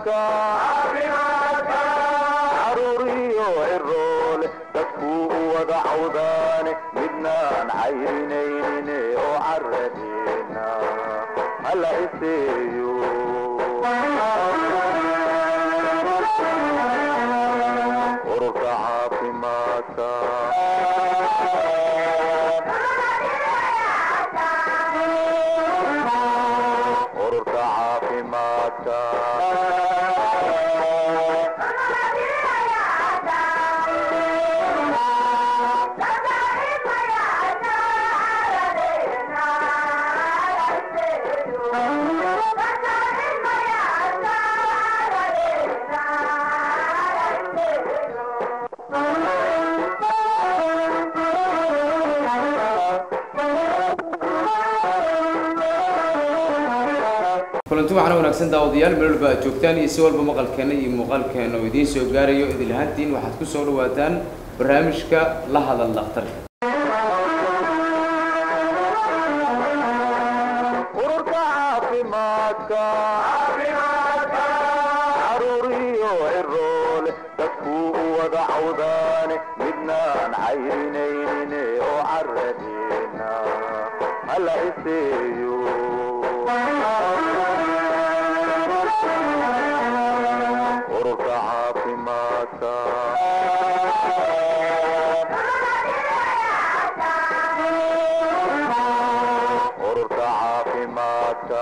caafimaadka caruuriyo ciroole dadkuu u wada cawdaane midnaan cayrinaynin oo caradeena hala iseeyo ururka caafimaadka ururka caafimaadka kulanti waxaana wanaagsan daawadayaal meel walba aad joogtaan iyo si walba maqalkeena iyo muuqaalkeena oo idiin soo gaarayo idil ahaantiin waxaad ku soo dhawaataan barnaamijka la hadal dhakhtarka ururka caafimaadka caruuriyo ciroole dadkuu u wada cawdaane midnaan cayrinaynin oo caradeena hala iseeyo ururka caafimaadka ururka caafimaadka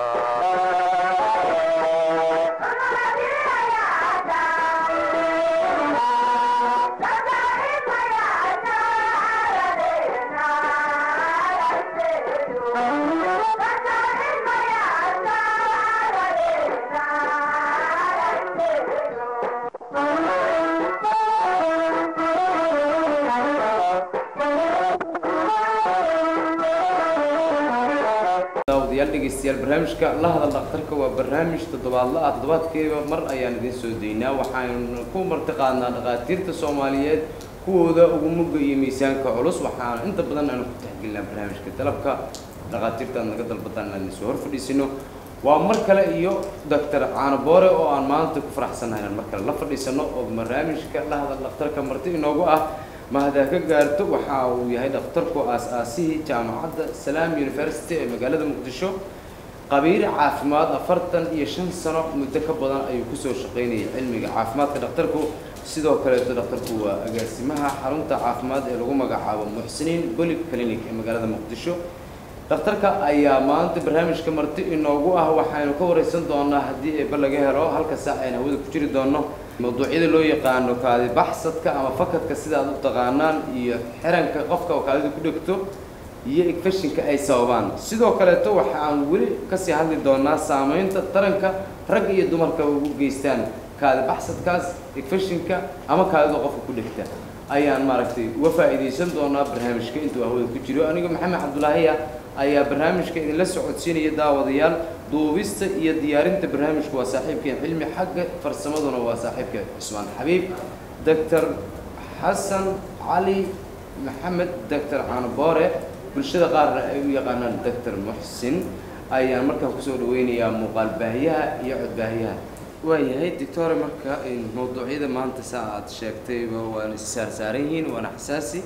daawadayaal dhegeystayaal barnaamijka la hadal dhakhtarka waa barnaamij toddobaadla ah toddobaadkeeba mar ayaan idiin soo daynaa waxaanu ku martiqaadnaa dhakhaatiirta soomaaliyeed kuwooda ugu mugga iyo miisaanka culus waxaana inta badan aanu ku taxgelinaa barnaamijka dalabka dhakhaatiirta aad naga dalbataan inaan idinsoo hor fadhiisino waa mar kale iyo doctor caano boore oo aan maanta ku faraxsannahay inaan mar kale la fadhiisano oo barnaamijka la hadal dhakhtarka marti inoogu ah mahdaa ka gaarto waxa uu yahay dhakhtarku aas-aasihii jaamacadda salaam university ee magaalada muqdisho qabiir caafimaad afartan iyo shan sano muddo ka badan ayuu kusoo shaqaynayay cilmiga caafimaadka dhakhtarku sidoo kaleeto dhakhtarku waa agaasimaha xarunta caafimaad ee lagu magacaabo muxsiniin golib clinic ee magaalada muqdisho dhakhtarka ayaa maanta barnaamijka marti inoogu ah waxaynu ka wareysan doonaa haddii eeba laga helo halka saac aynu hawada ku jiri doono mawduucyada loo yaqaano kaadi baxsadka ama fakadka sida aad u taqaanaan iyo xiranka qofka oo kaadida ku dhegto iyo infectionka ay sababaan sidoo kaleeto waxa aan weli kasii hadli doonaa saameynta taranka rag iyo dumarka ugu geystaan kaadi baxsadkaas infectionka ama kaadida qofka ku dhegta ayaan maaragtay uga faa'iidaysan doonaa barnaamijka intuu hawada ku jiro aniga maxamed cabdulaahiya ayaa barnaamijka idinla socodsiinaya daawadayaal duubista iyo diyaarinta barnaamijku waa saaxiibkeen cilmi xagga farsamaduna waa saaxiibka cusmaan xabiib doctor xasan cali maxamed doctor caanoboore bulshada qaarna ay u yaqaanaan doctor muxsin ayaan markaa kusoo dhaweynayaa muuqaal baahiyaha iyo codbaahiyaha waayahay doctore marka mawduucyada maanta saa aad sheegtayba waana issaarsaaran yihiin waana xasaasi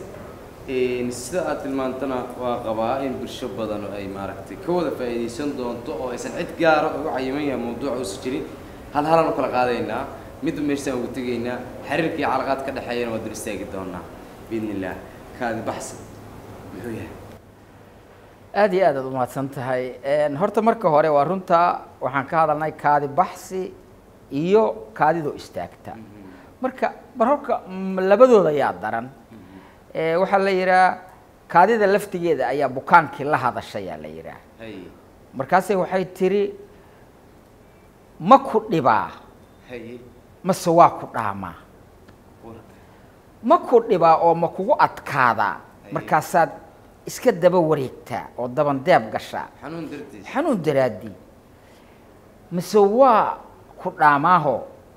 sida aad tilmaantana waa qabaa in bulsho badan ay maaragtay ka wada faa'iidaysan doonto oo aysan cid gaara ugu cayiman yahay mawduuca uusan jirin hal halaan u kala qaadaynaa midba meeshaan ugu tegaynaa xiriirka iyo calaqaad ka dhexeeyana waa dul istaagi doonaa biidni illaah kaadi baxsan muxuu yahay aada iyo aad aad umahadsan tahay horta marka hore waa runta waxaan ka hadalnay kaadi baxsi iyo kaadidoo istaagta marka bar horka labadooda yaa daran waxaa la yidhaha kaadida laftigeeda ayaa bukaankii la hadashayaa la yidhaah hay markaase waxay tiri ma ku dhibaa haye mase waa ku dhaamaa warka ma ku dhibaa oo ma kugu adkaadaa Haye. markaasaad iska daba wareegtaa oo dabandeeb gashaa xanuun dartiis xanuun daraaddii mise waa ku dhaamaaho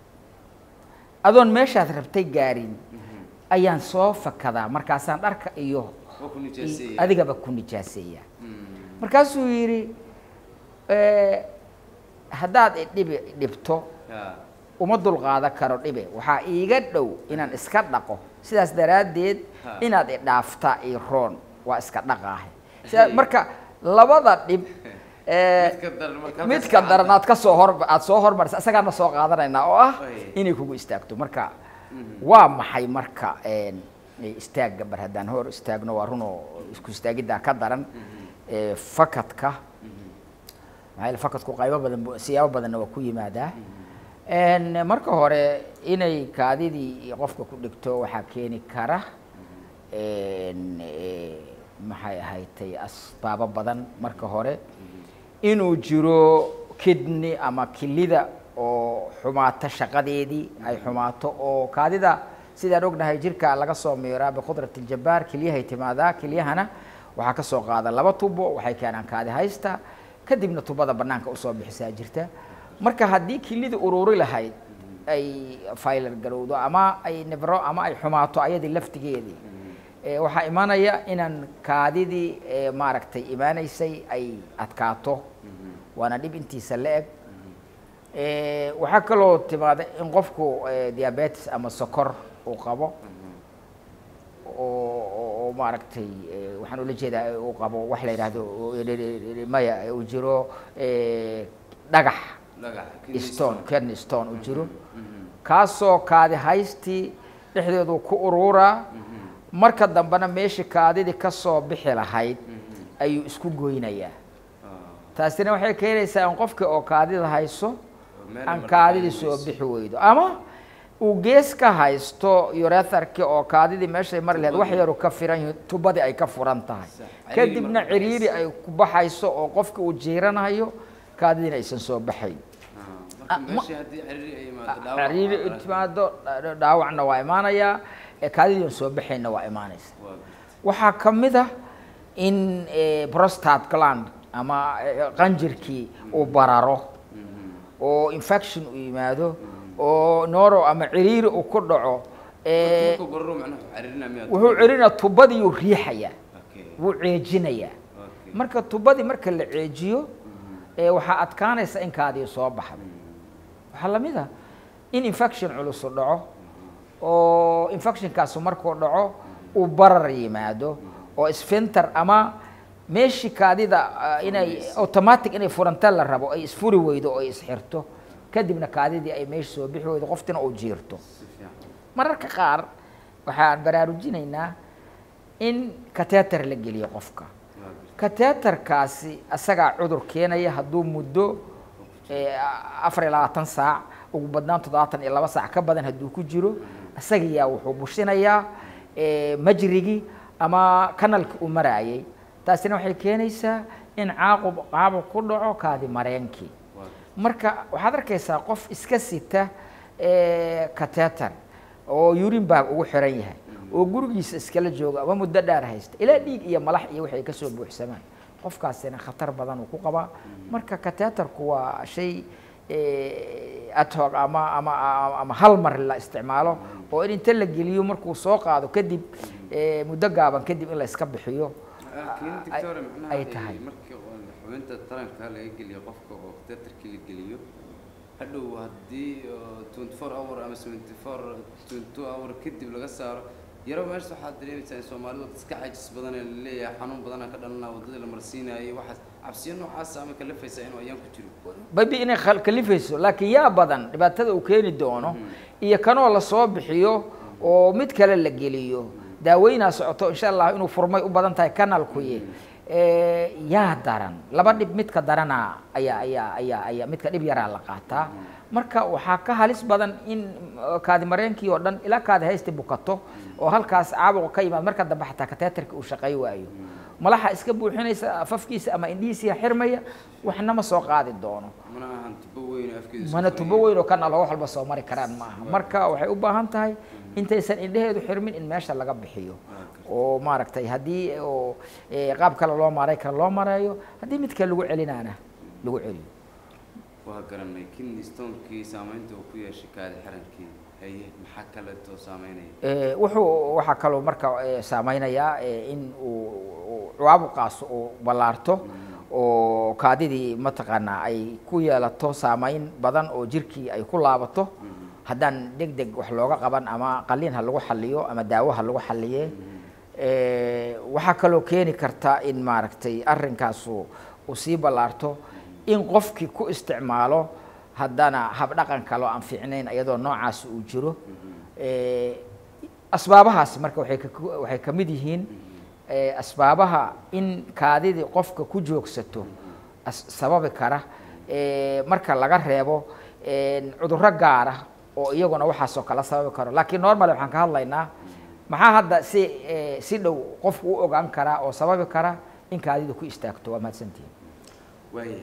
adoon meeshaad rabtay gaarin ayaan soo fakadaa markaasaan dharka iyo waa ku nijaaseeya adigaba ku nijaaseeya Mm. markaasuu yidhi "Eh, haddaad idhibi dhibto Ha. uma dulqaadan karo dhibe waxaa iiga dhow inaan iska dhaqo sidaas daraaddeed Ha. inaad idhaafta io roon waa iska dhaqaahe sidaa marka labada dhib ee, Midka daran marka midka halkaas daran aad ka soo hor aad soo hormarisa isagaana soo qaadanaynaa oo ah Ay. inay kugu istaagto marka waa maxay marka een, istaagga bar haddaan hor istaagno waa runoo isku istaagiddaa ka daran ee, fakadka maxaa yeele fakadku qaybo badan bu- siyaabo badanna waa ku yimaadaa Een, marka hore inay kaadidii qofka ku dhigto waxaa keeni kara een, ee, maxay ahaydtay asbaabo badan marka hore inuu jiro kidney ama kilida oo xumaato shaqadeedii ay xumaato oo kaadida sidaan ognahay jirka laga soo miiraa biqudrati ljabbaar keliyahay timaadaa kelyahana waxaa ka soo qaada laba tubo waxay keenaan kaadi haysta kadibna tubada banaanka usoo bixisaa jirta marka haddii kilida ururi lahayd ay faylar garowdo ama ay nibro ama ay xumaato ayadii laftigeedii ee, waxaa imanaya inaan kaadidii ee, maaragtay imaanaysay ay adkaato waana dhib intiisa la eg Ee, waxaa kaloo timaada in qofku ee, diabetes ama sokor uu qabo oo oo- oo maaragtay ee, waxaan ula jeedaa ee, uu qabo wax la yidhaahdo oo- maya uu jiro ee, dhagax dhagax kidney stone kidney stone uu jiro kaasoo kaadi haystii dhexdeedu ku ururaa marka dambena meeshii kaadidii ka soo bixi lahayd ayuu isku goynayaa taasina waxay keenaysaa in qofkii oo kaadida hayso meel aan marka kaadidii ay soo weyso. bixi weydo ama uu gees ka haysto uretharki oo kaadidii meeshay mari lahayd wax yaru ka firan yihiin tubadii ay ka furan tahay Sax. Ciriiri kadibna marka ciriiri baxayso. ay ku baxayso oo qofki uu jiiranayo kaadidiina aysan soo baxayn Ah, Ah, marka ma- meeshii haddii ciriiri ay imaado dhaawac ciriiri waa arag- timaado dha- dhaawacna waa imaanayaa ee kaadidii aan soo baxaynna waa imaanaysa waa waxaa ka mid ah in eh, prostate gland ama eh, qanjirkii uu bararo oo infection uu yimaado oo nooro ama ciriiri uu ku dhaco eh, markuu bararo macnaha ciriirina miyaad wuxuu cirina tubadii uu riixayaa Okay, wuu ceejinayaa okay. marka tubadii marka la ceejiyo eh, waxaa adkaanaysa in kaadii soo baxdo waxaa la mid ah in infection culusu dhaco oo infectionkaasu markuu dhaco uu barar yimaado oo sphinter ama meeshii kaadida ah, inay automatic inay furanta la rabo ay isfuri weydo oo ay isxirto kadibna kaadidii ay meesha soo bixi weydo qoftina uu jiirto si fiican mararka qaar waxaan baraarujinaynaa in kateter la geliyo qofka waa gartay. kateterkaasi asagaa cudur keenaya hadduu muddo eh, afar iyo labaatan saac ugu badnaan toddobaatan iyo laba saac ka badan hadduu ku jiro isagiyaa wuxuu bushinayaa eh, majrigii ama kanalki uu maraayay taasina waxay keenaysaa in caaqub caabuq ku dhaco kaadi mareenkii waa gartay. marka waxaad arkaysaa qof iska sita kateter oo urin bag ugu xiran yahay oo gurigiisa iskala jooga ama muddo dheer haysta ilaa dhiig iyo malax iyo waxay kasoo buuxsamaan qofkaasina khatar badan uu ku qabaa marka kateterku waa shay adhoc ama ama ama hal mar la isticmaalo oo in inta la geliyo markuu soo qaado kadib eh, muddo gaaban kadib in la iska bixiyo laakiin ay- doctor macnaha ay ay tahay markii oo xubinta taranka laga geliyo qofka oo teatarkii la geliyo hadhow haddii oo 24 hour ama 74 22 hour kadib laga saaro yaro meesha waxaad dareemaysaa in soomaalidu iska cajis badan ee laleeyahay xanuun badana ka dhalanaa waddadii la marsiinayay waxaas cabsiyo noocaasa ama kalafaysaa inuu ayaan ku jiro babi inay khal- kalifayso laakiin yaa badan dhibaatada uu keeni doono iyo kanoo lasoo bixiyo oo mid kale la geliyo daaweynaa socoto insha allah inuu furmay u badan tahay kanalkuye Eh, yaa daran laba dhib midka darana ayaa ayaa ayaa ayaa midka dhib yaraa la qaataa marka waxaa ka halis badan in uh, kaadi mareenkii oo dhan ilaa kaadi haysta bukato oo halkaas caabuqa ka yimaad marka dambe xataa kateetarka uu shaqay waayo malaxa iska buuxinaysa afafkiisa ama indhihiisiya xirmaya waxna ma soo qaadi doono mana ahan tubo weyn oo afkeeda isku mana furan tubo weyn oo kan alla wax walba soo mari karaan ma aha marka waxay u baahan tahay intaysan indheheedu xirmin in meesha laga bixiyo oo maaragtay haddii oo eh, qaab kale loo maaray kale loo mareeyo haddii mid kale lagu celinaana lagu celiyo waa garanay kidney stonekii saamaynta uu ku yeeshay kaadi xirankii haye maxaa kaleetoo saameynaya Eh, wuxuu waxaa kaloo marka eh, saameynayaa eh, in uu uu caabuqaas uu ballaarto oo kaadidii mataqaanaa ay ku yeelato saameyn badan oo jirkii ay ku laabato haddaan deg deg wax looga qaban ama qaliin ha lagu xaliyo ama daawo ha lagu xaliye Eh, waxaa kaloo keeni karta in maaragtay arrinkaasu uu sii ballaarto in qofkii ku isticmaalo haddana habdhaqan kaloo aan fiicnayn iyadoo noocaas uu jiro Eh, asbaabahaasi marka waxay ka waxay ka mid yihiin eh, asbaabaha in kaadidii qofka ku joogsato as- sababi kara eh, marka laga reebo eh, cudurro gaara oo iyaguna waxaasoo kala sababi karo laakiin normal waxaan ka hadlaynaa maxaa hadda si eh, si dhow qofku u ogaan karaa oo sababi kara in kaadidu ku istaagto waa mahadsantihin waaya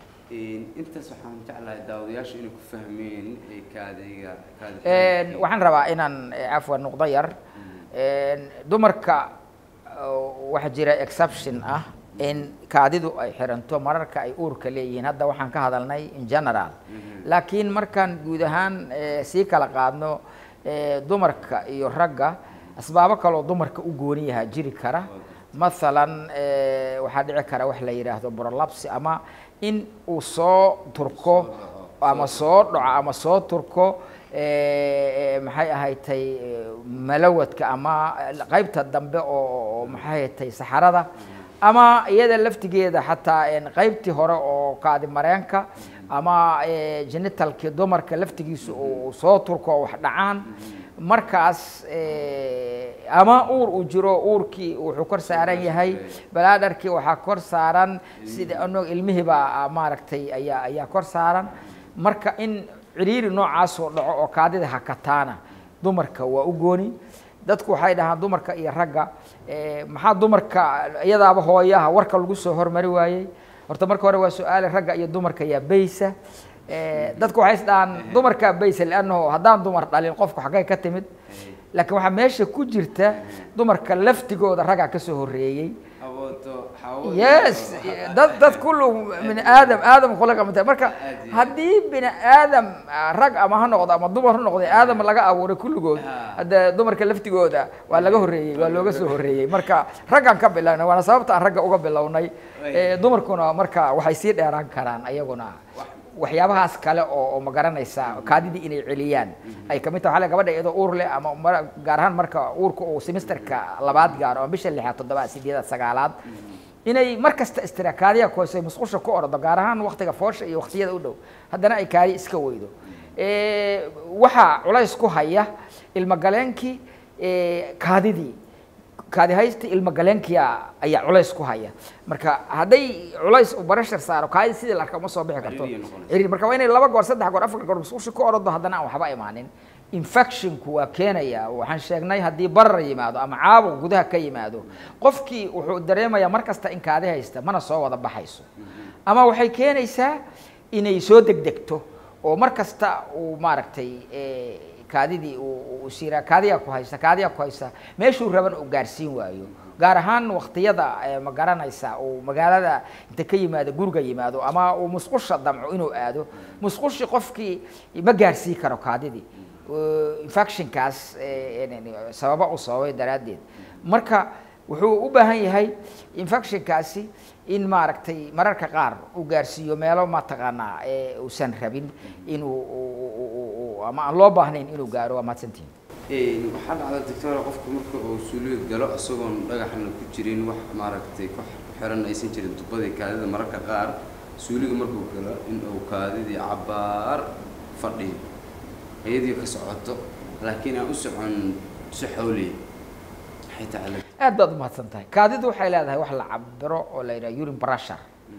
intaas waxaan jeclahay daawadayaasha inay ku fahmeen ee kaadiga kaadi Een, waxaan rabaa inaan eh, cafwan nuqdo yar Een, dumarka oo waxaa jira exception ah in kaadidu ay xiranto mararka ay uurka leeyihiin hadda waxaan ka hadalnay in general laakiin markaan guud ahaan eh, sii kala qaadno eh, dumarka iyo ragga asbaabo kaloo dumarka u gooni yahaa jiri kara mathalan eh, waxaa dhici kara wax la yidhaahdo prolapse ama in uu soo turko ama soo dhaco ama soo turko eh, eh, maxay ahaydtay eh, malawadka ama qaybta dambe oo oo maxay ahaydtay saxarada ama iyada laftigeeda xataa een, qaybtii hore oo kaadi mareenka ama eh, genitalkii dumarka laftigiisa uu soo turko oo wax dhacaan markaas eh, ama uur uu jiro uurkii wuxuu kor saaran yahay balaadarkii waxaa kor saaran sida anog ilmihiibaa maaragtay ayaa ayaa kor saaran marka in ciriiri noocaasoo dhaco oo kaadida hakataana dumarka waa u gooni dadku waxay dhahaan dumarka iyo ragga eh, maxaa dumarka iyadaaba hooyaha warka lagu soo hormari waayey horta marka hore waa su-aale ragga iyo dumarka yaa baysa Eh, dadku waxay is dhahaan dumarkaa baysa liannahu haddaan dumar dhalin qofku xaggay ka timid laakiin waxaa meesha ku jirta dumarka laftigooda raggaa ka soo horreeyey awoodo xawo yes dad dad kullu min aadam aadam khulaqa min turab. marka Aad iyo haddii bini aadam ah, rag ama ha noqdo ama dumar ha noqdo aadam laga abuuray kulligood Ah. hadda dumarka laftigooda waa laga horreeyey waa looga soo horreeyey marka raggaan ka bilownay waana sababta aan ragga uga bilownay Eh, dumarkuna marka waxay sii dheeraan karaan ayaguna waxyaabahaas kale oo oo ma garanaysa kaadidii inay celiyaan ay kamid tahay waxaa la gabadha iyadoo uur leh ama mar- gaar ahaan marka uurka uu semesterka labaad gaaro ama bisha lixaad toddobaad sideedaad sagaalaad inay mar kasta istiraakaadiya koosay musqusha ku ordo gaar ahaan waktiga foosha iyo waktiyada u dhow haddana ay kaadi iska weydo Eh, waxaa culays ku haya ilmagaleenkii eh, kaadidii kaadihaysta ilmagaleenkiya ayaa culays ku haya marka hadday culays uu barashar saaro kaadi sidii la arka uma soo bixi karto Ciriiri noqonaysa. ciriiri marka waa inay laba goor saddex goor afar goor musqusha ku orado haddana aan waxba imaanin infectionku waa keenaya waxaan sheegnay haddii barar yimaado ama caabuq gudaha ka yimaado qofkii wuxuu dareemayaa mar kasta in kaadi haysta mana soo wada baxayso ama waxay keenaysaa inay soo degdegto oo mar kasta uu maaragtay eh, kaadidii uu uu siiraa kaadiyaa ku haysta kaadiyaa ku haysta meeshuu raban uu gaarsiin waayo gaar ahaan waktiyada eh, ma garanaysa uu magaalada inta ka yimaado guriga yimaado ama uu musqusha damco inuu aado musqushi qofkii ma gaarsii karo kaadidii Uh, infectionkaas eh, en- sababa u sababay daraaddeed marka wuxuu u baahan yahay infectionkaasi in maaragtay mararka qaar uu gaarsiiyo meelo mataqaanaa ee uusan rabin inuu u- u- u- u- ama aan loo baahnayn inuu gaaro waa mahadsantihin Een, waxaa dhacda doctora qofku marka uu suuliga galo isagoon dhagaxna ku jirin wax maaragtay ku ku xiran aysan jirin tubadii kaadida mararka qaar suuliga markuu galo in uu kaadidii cabaar fadhiyo iyadii ka socoto laakiin aan u socon si xawliya maxay tahay aad baad u mahadsan tahay kaadidu waxay leedahay wax la cabiro oo la yidhaha urine pressure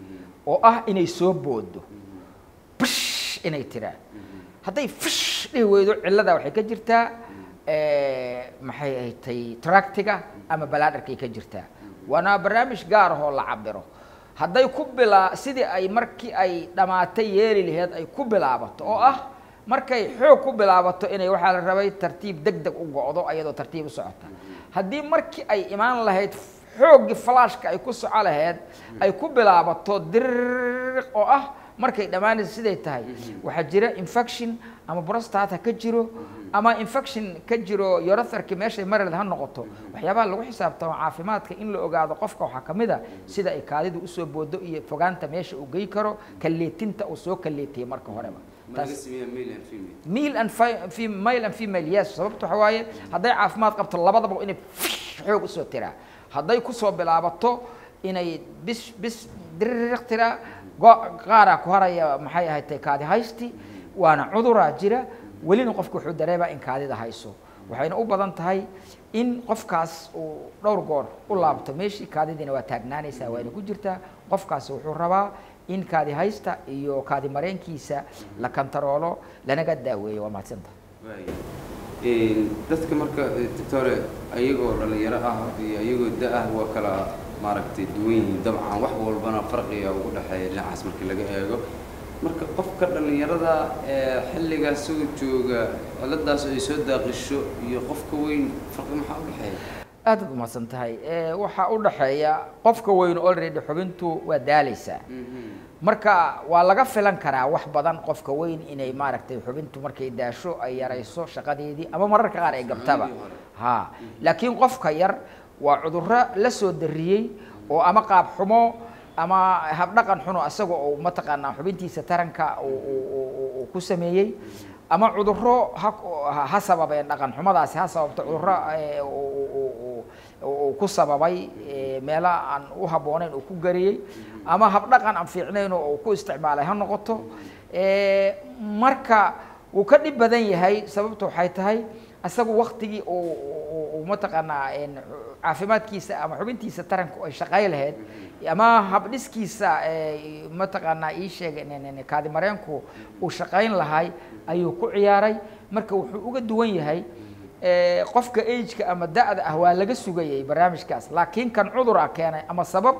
oo ah inay soo boodo bish inay tiraan hadday fish dhihi weydo cillada waxay ka jirtaa eh, maxay ahatay tractiga ama balaadarkay ka jirtaa waana barnaamij gaar ahoo la cabiro hadday ku bilaa sidii ay markii ay dhammaatay yeeli laheed ay ku bilaabato oo ah markay xoog ku bilaabato inay waxaa la rabay tartiib deg deg u go'do ayadoo tartiib u socota haddii markii ay imaan lahayd xooggii flashka ay ku soco lahayd ay ku bilaabato diriq oo ah markay dhammaanaysa siday tahay waxaa jira infection ama prostata ka jiro ama infection ka jiro yorotharki meeshay mareed ha noqoto waxyaabaha lagu xisaabtamo caafimaadka in la ogaado qofka waxaa ka mid a sida ay kaadidu usoo boodo iyo fogaanta meesha uu gey karo kalleetinta uu soo kalleetiyey marka horeba ma laga sameeyaa male and female male and fi- fi- male and female yes sababta waxa waaye hadday caafimaad qabto labadaba inay xoog usoo tiraa hadday kusoo bilaabato inay bis bis diririq tiraa go- qaaraa ku haraya maxay ahayd kaadi haysti waana cuduraa jira welina qofku wuxuu dareemaa in kaadida hayso waxayna u badan tahay in qofkaas uu dhowr goor u laabto meeshii kaadidiina waa taagnaanaysaa waana ku jirtaa qofkaas wuxuu rabaa in kaadi haysta iyo kaadi mareenkiisa la kantaroolo lanaga daaweeyo waa mahadsanta waaya Een, dadka marka eh, doctore ayagoo dhalinyaro ah iyo ayagoo da ah waa kala maaragtay duwan yihiin dabcan wax walbana farqiga ugu dhexeeya dhinacaas markii laga eego marka qofka dhalinyarada ee xilligaas soo jooga ciladaas ay soo daaqisho iyo qofka weyn farqi maxaa u dhexeeya aad ad umahadsan tahay Eh, waxaa u dhaxeeya qofka weyn already xubintu waa daalaysaa marka waa laga filan karaa wax badan qofka weyn inay maaragtay xubintu markay daasho ay yarayso shaqadeedii ama mararka qaar ay gabtaba Xubnihii hore. ha laakiin qofka yar waa cudurro la soo dariyey oo ama qaab xumo ama habdhaqan xuno asaga oo mataqaanaa xubintiisa taranka uu- uu- uu- uu- uu ku sameeyey ama cudurro ha ha- ha sababeen dhaqan xumadaasi ha sababto cudurro eh, uu- uu- uu- uu- uu ku sababay eh, meelo aan u habboonayn uu ku gariyey ama habdhaqan aan fiicnayn oo uu ku isticmaalay ha noqoto Eh, marka wuu ka dhib badan yahay sababtu waxay tahay asagu waktigii uu uu- uu mataqaanaa een, caafimaadkiisa ama xubintiisa taranku ay shaqay lahayd ama habdhiskiisa eh, mataqaanaa ii sheeg kaadi mareenku uu shaqayn lahay ayuu ku ciyaaray marka wuxuu uga duwan yahay eh, qofka ageka ama da-da ah waa laga sugayay barnaamijkaas laakiin kan cudura keenay ama sabab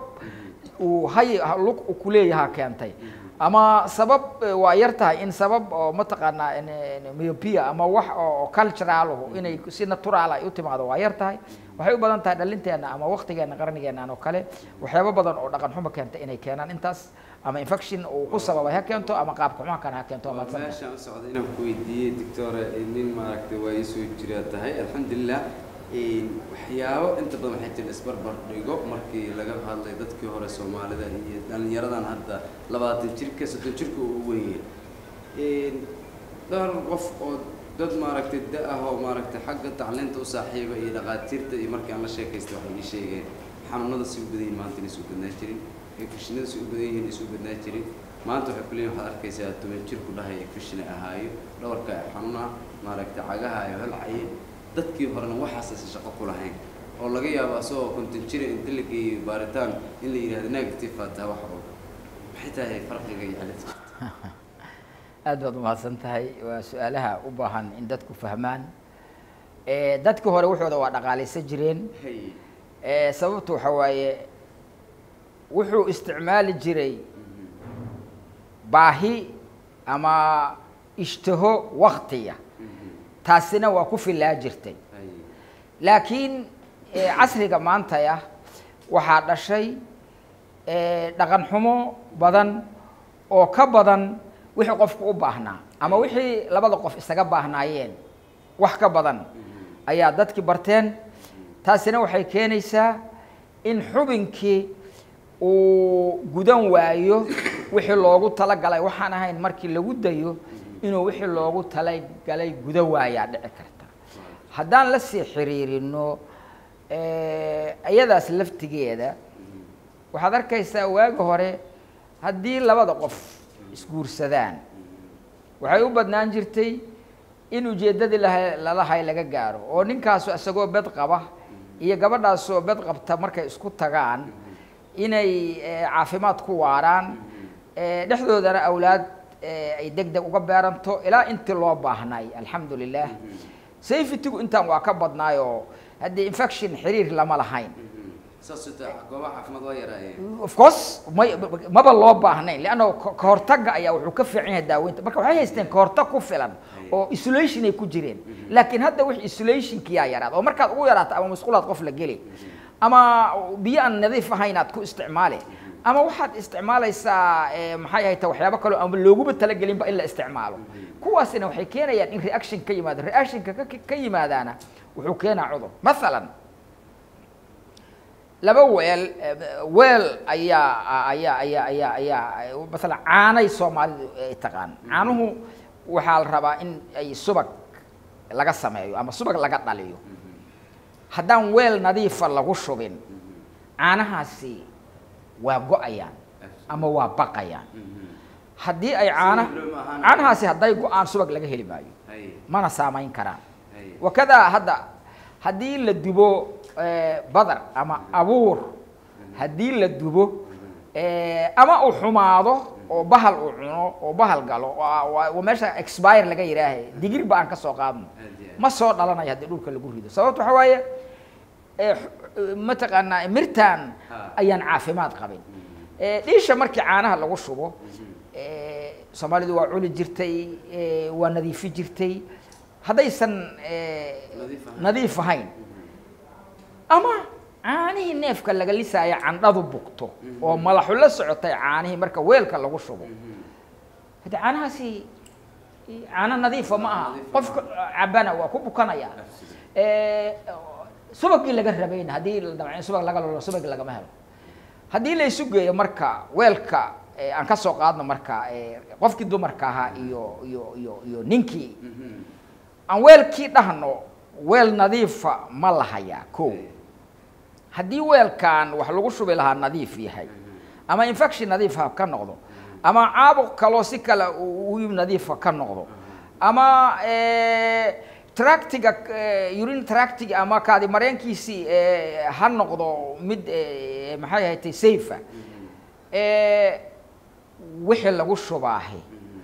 uu hay lug uu kuleeyaha keentay ama sabab eh, waa yar tahay in sabab oo mataqaanaa in- in myopia ama wax oo culturalahu inay si natural ay u timaado waa yar tahay waxay u badan tahay dhalinteena ama waktigeena qarnigeenan oo kale waxyaabo badan oo dhaqan xumo keenta inay keenaan intaas ama infection uu ku sababay ha keento ama qaabka xumaha kana ha keento waa waa mahadsantahay. meeshaan u socda inaan ku weydiiyey doctore nin maaragtay waa ii soo jiraa tahay alxamdulilah Een, waxyaabo inta badan waxay jira isbarbar dhigo markii laga hadlay dadkii hore soomaalida iyo dhallinyaradan hadda labaatan jirka soddon jirka uu weyn yahay dhowr qof oo dad maaragtay da ah oo maaragtay xagga tacliinta u saaxiiba iyo dhaqaatiirta iyo markii aan la sheekaystay waxay ii sheegeen xanuunada si u badan yihiin maanta inay soo badnaa jirin infekshinada si u badan yihiin inay soo badnaa jirin maanta waxay kuleeyihin waxaad arkaysaa toban jir ku dhahay infekshin ay ahaayo dhabarka ay xanuuna maaragtay cagaha ay holcayeen dadkii horena waxaas aysan shaqo ku lahayn oo laga yaabo asagoo konton jira inta la geeyo baaritaan in la yidhahdo negative aa tahay wax oo maxay tahay farqiga iyo cilada aad baad umahadsan tahay waa su-aalaha u baahan in dadku fahmaan Eh, dadkii hore wuxooda waa dhaqaalaysan jireen hay Eh, sababtu waxa waaye wuxuu isticmaali jiray baahi ama ishtaho waktiya taasina waa ku filaa jirtay hay laakiin eh, casriga maantaya waxaa dhashay eh, dhaqan xumo badan oo ka badan wixii qofku u baahnaa ama wixii labada qof isaga baahnaayeen wax ka badan ayaa dadkii barteen taasina waxay keenaysaa in xubinkii uu gudan waayo wixii loogu talagalay waxaan ahayn markii lagu dayo inuu wixii loogu talagalay guda waayaa dhici karta haddaan la sii xiriirino iyadaas laftigeeda waxaad arkaysaa waagi hore haddii labada qof isguursadaan waxay u badnaan jirtay in ujeeddadii laha- lalahay laga gaaro oo ninkaasu isagoo bed qaba iyo gabadhaasoo bed qabta markay isku tagaan inay eh, caafimaad ku waaraan eh, dhexdoodana awlaad eh, ay deg deg uga beeranto ilaa intii loo baahnay alxamdu lilah safetygu intaan waa ka badnaayoo haddii infection xiriir lama lahayn saas ita goobaha caafimaad waa yaraayeen of course may maba loo baahnayn leanna ka hortagga ayaa wuxuu ka fiican yahay daaweynta marka waxay haysteen ka hortag ku filan oo isolation ay ku jireen laakiin hadda wix isolationkiyaa yaraad oo markaad ugu yaraato ama musqulaad qof la geli ama biyo aan nadiif ahayn aad ku isticmaali ama waxaad isticmaalaysaa eh, maxay ahayd waxyaabo kaloo ama looguba talagelinba in la isticmaalo kuwaasina waxay keenayaan in reaction ka yimaado reactionka ka ka yimaadaana wuxuu keenaa cudur mathalan laba weel eh, weel ayaa ayaa ayaa ayaa ayaa masalan caanay soomaalidu ay taqaan caanuhu waxaa la rabaa in ay subag laga sameeyo ama subag laga dhaliyo haddaan weel nadiifa lagu shubin caanahaasi waa go-ayaan ama waa baqayaan haddii ay caana Subag loo maahan. caanahaasi hadday go-aan subag laga heli maayo haye mana saamayn karaan haye wakadaa hadda haddii la dubo eh, badar ama abuur haddii la dubo eh, ama uu xumaado oo bahal uu cuno oo bahal galo oo ah- waa- waa meesha expire laga yidhaahe digir ba aan ka soo qaadno aad iyo aad. ma soo dhalanayo haddii dhulka lagu rido sababto waxa waaye eh, x- mataqaanaa mirtaan Ha. ayaan caafimaad qabin Eh, dhiisha markii caanaha lagu shubo eh, soomaalidu waa cuni jirtay eh, waa nadiifi jirtay haddaysan eh, Nadiif ahayn. nadiif ahayn ama caanihii neefka laga lisaayo candhadu bugto oo madaxu la socotay caanihii marka weelka lagu shubo haddii caanahaasi caano nadiifa ma aha Nadiifa qofka cabana waa ku bukanaya Absolutely. Eh, subagii laga rabayna haddii la damco in subag laga lolo subag lagama helo haddii la isu geeyo marka weelka eh, aan ka soo qaadno marka eh, qofkii dumarka ahaa iyo iyo iyo iyo ninkii Mhm. aan weelkii dhahno weel nadiifa ma lahayaa ko haddii weelkan wax lagu shubi lahaa nadiif yahay ama infection nadiif ha ka noqdo ama caabuq kaloo si kale uu uu nadiifa ka noqdo ama eh, tractiga eh, urine tractiga ama kaadi mareenkiisii eh, ha noqdo mid eh, maxay ahayd safe eh, wixii lagu shubaahi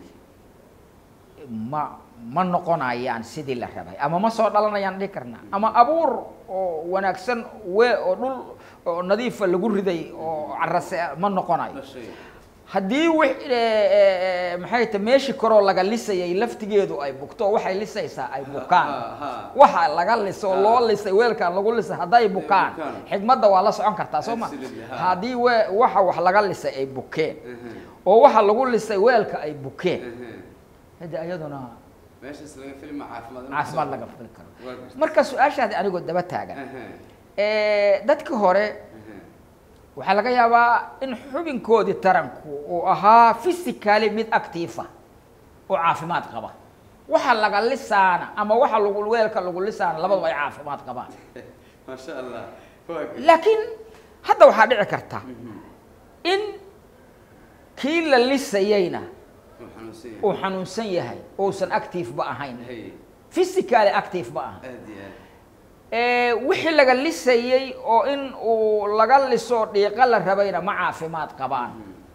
ma ma noqonayaan sidii la rabay ama ma soo dhalanayaan dhihi karnaa ama abuur oo wanaagsan we oo dhul oo nadiifa lagu riday oo carase ma noqonayo Dhashay. haddii wi maxay ta meeshii koroo laga lisayay laftigeedu ay bugto oo waxay lisaysaa ay bukaan ha, ha. waxa laga liso oo Ha. loo lisay weelkan lagu lisay hadday bukaan bukaan. xigmadda waa la socon kartaa soo ma Absolutely, ha. haddii we waxa wax laga lisay ay bukeen Mhm. oo waxa lagu lisay weelka ay bukeen Mhm. hadi ayaduna meeshaas laga filma caafimaad inuu caafimaad soo- laga fili karo Waa gartay. marka su-aashaadi anigoo daba taagan Mhm. Eh, dadkii hore Mhm. waxaa laga yaabaa in xubinkoodii taranku uu ahaa physically mid actiifa oo caafimaad qaba waxa laga lisaana ama waxa lagu weelka lagu lisaana labadaba ay caafimaad qabaan maasha allah waa gartay. laakiin hadda waxaa dhici karta in kii la lisayeyna Wuu xanuunsan yahay. uu xanuunsan yahay ousan active ba ahayn Haye. physically active ba ahayn aad iyo aad. Eh, wixii laga lisayey oo in uu laga liso dhiiqa la rabayna ma caafimaad qabaan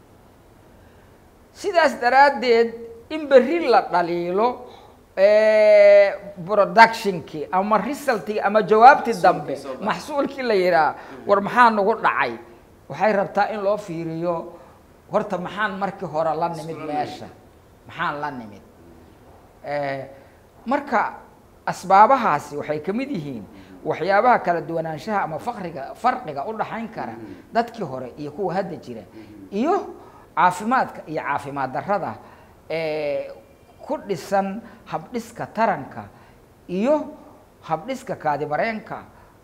sidaas daraaddeed in berri la dhaliilo eh, productionkii ama resultkii ama jawaabtii dambe soo baxay. maxsuulkii la yidhaah war maxaa nagu dhacay waxay rabtaa in loo fiiriyo horta maxaan markii hore la nimid Iskula meesha maxaan la nimid Eh, marka asbaabahaasi waxay ka mid yihiin waxyaabaha kala duwanaanshaha ama fakriga farqiga u dhaxayn kara dadkii hore iyo kuwa hadda jira iyo caafimaadka iyo caafimaad darrada ee ku dhisan habdhiska taranka iyo habdhiska kaadimareenka